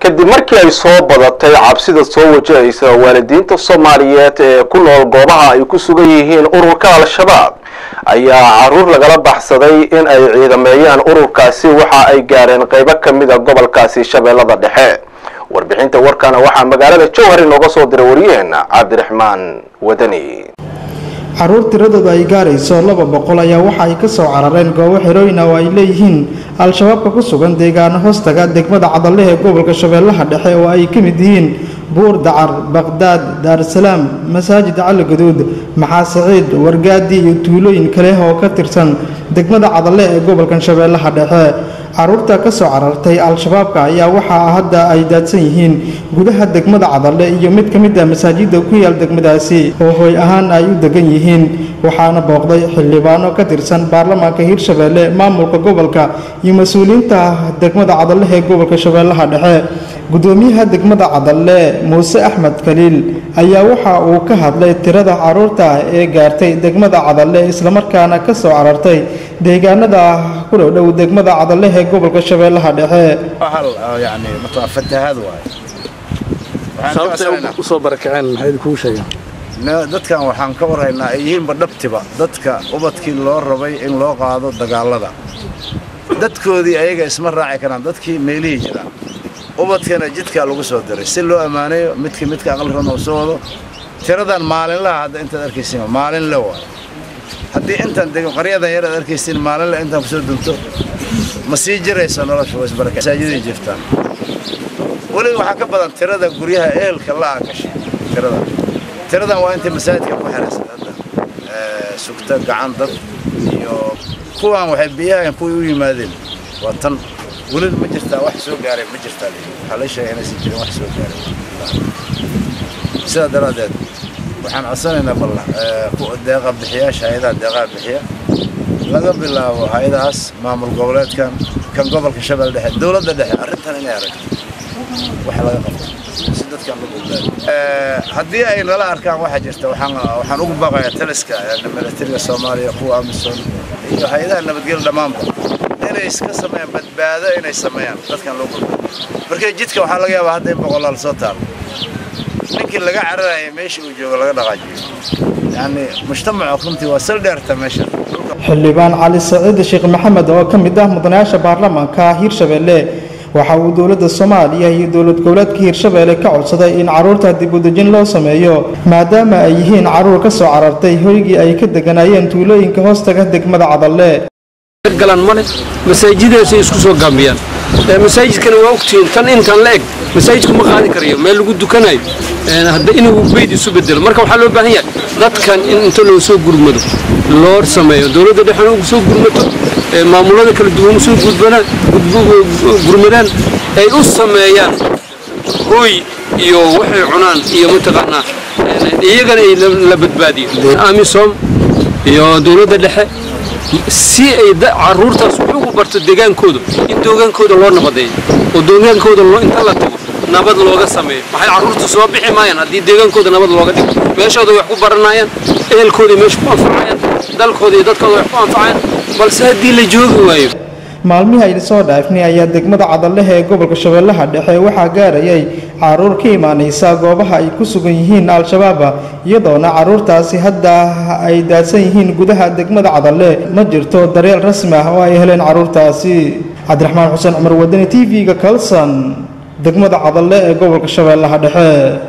kadib markii ay soo badatay cabsida soo wajahaysa waalidiinta soomaaliyeed ee ku nool goobaha ay ku sugan yihiin ururka al-shabaab ayaa caruur lagala baxsaday in ay ciidameeyaan ururkaasi waxa ay gaareen qaybo ka mid a gobolkaasi shabeellada dhexe warbixinta warkana waxaa magaalada jowhar inooga soo diray waryaheena cabdiraxmaan wadani caruur tiradooda ay gaarayso laba boqol ayaa waxa ay ka soo carareen goobo xerooyin oo ay leeyihiin al-shabaabka ku sugan deegaano hoostaga degmada cadale ee gobolka shabeellaha dhexe oo ay ka mid yihiin buur dacar baqhdaad daarusalaam masaajid cali gaduud maxaa saciid wargaadi iyo tuulooyin kale oo ka tirsan degmada cadale ee gobolkan shabeellaha dhexe caruurta ka soo carartay al-shabaabka ayaa waxaa hadda ay daadsan yihiin gudaha degmada cadale iyo mid ka mid a masaajidda ku yaal degmadaasi oo hooy ahaan ay u degan yihiin waxaana booqday xildhibaano ka tirsan baarlamaanka hirshabeelle maamulka gobolka iyo mas-uuliyiinta degmada cadale ee gobolka shabeellaha dhexe gudoomiyaha degmada cadale muuse axmed khaliil ayaa waxa uu ka hadlay tirada caruurta ee gaartay degmada cadale islamarkaana ka soo carartay deegaanada ku dhowdhow degmada cadale ee gobolka shabeellaha dhexe يعني fatahaad waay sababtay usoo barakaceen maxay kuu sheegeen dadkan waxaan ka warhaynaa ay yihiinba dhabtiba dadka ubadkii loo rabay in loo qaado dagaalada dadkoodii ayaga isma raaci karaan dadkii meelihii jiraan ubadkana jidkaa lagu soo diray si loo ammaanayo midka midka aqalrana uu soo wado tiradan maalinlaha hadda intaad arkaysiin maalinle waay haddii intaan dego qaryadan yar aad arkaysiin maalinle intaan kusoo dunto ma sii jirayso nolosha wasbaraka masaajiday jirtaan weliba waxaa ka badan tirada guryaha ehelka la'aa gashay tirada tiradan waa intay masaajidka ku xiraysan hadda sugta gacan dad iyo kuwan waxay biyahan kuwii u yimaadeen waa tan weli ma jirtaa wax soo gaaray ma jirtaa waxaa la sheegay inaysan jirin wax soo gaaray sidaa daraaddeed waxaan codsanaynaa bal deeqa bixiyaasha hay-adaha deeqaha bixiya laga bilaabo hay-adahaas maamul goboleedkan kan gobolka shabeelle dhexe dowladda dhexe arrintan inay aragto wax laga qabto si dadkan la badbaado haddii ay nala arkaan waxaa jirta waxaan waxaan ugu baaqayaa taliska militariga soomaaliya kuwa amisom iyo hay-adaha nabadgelya dhammaanba inay iska sameeyaan badbaado inay sameeyaan dadkan loo badbaado markii jidka waxaa laga yaabaa hadda in boqolaal soo taalo ninkii laga cararaya meesha uu joogo laga dhaqaajiyo yani mujtamaca runtii waa sal dheerta meesha xildhibaan cali saciid sheekh maxamed oo ka mid ah mudanayaasha baarlamaanka hirshabeelle waxa uu dowladda soomaaliya iyo dowlad goboleedka hirshabeelle ka codsaday in caruurta dib u dejin loo sameeyo maadaama ay yihiin caruur ka soo carartay hoygii ay ka deganayeen tuulooyinka hoostaga degmada cadalle galan male masaajidaasay isku soo gaambiyaan masaajidkana waa ogtihiin tan intan la eg masaajidku ma qaadi karayo meel lagu dukanayo hadda inuu beyd isu bedelo marka waxaa loo baahan yahay dadkan in inta loo soo gurmado loo sameeyo dowladda dhexena ugu soo gurmato maamulada kala duwan usoo gurmadaan ay u sameeyaan hooy iyo waxay cunaan iyo mataqaanaa iyagana ay la badbaadiyo amisom iyo dowladda dhexe si ay caruurtaas wax ugu barto degaankooda in dogaankooda loo nabadeeyo oo dogaankooda inta la tago nabad looga sameeyo maxay caruurtu soo bixi maayaan haddii deegaankooda nabad looga dhigo meeshooda wax ku baranayaan ehelkooda meesha ku anfacayaan dalkooda iyo dadkooda wax ku anfacayaan balse haddii la joogi waayo maalmihii ayna soo dhaafnay ayaa degmada cadalehe ee gobolka shabeellaha dhexe waxaa gaarayay caruur ka imaanaysa goobaha ay ku sugan yihiin al-shabaaba iyadoona caruurtaasi hadda ay daadsan yihiin gudaha degmada cadalle ma jirto daryeel rasmi ah oo ay heleen caruurtaasi cabdiraxmaan xuseen cumar wadani t v-ga kalson degmada cadalle ee gobolka shabeellaha dhexe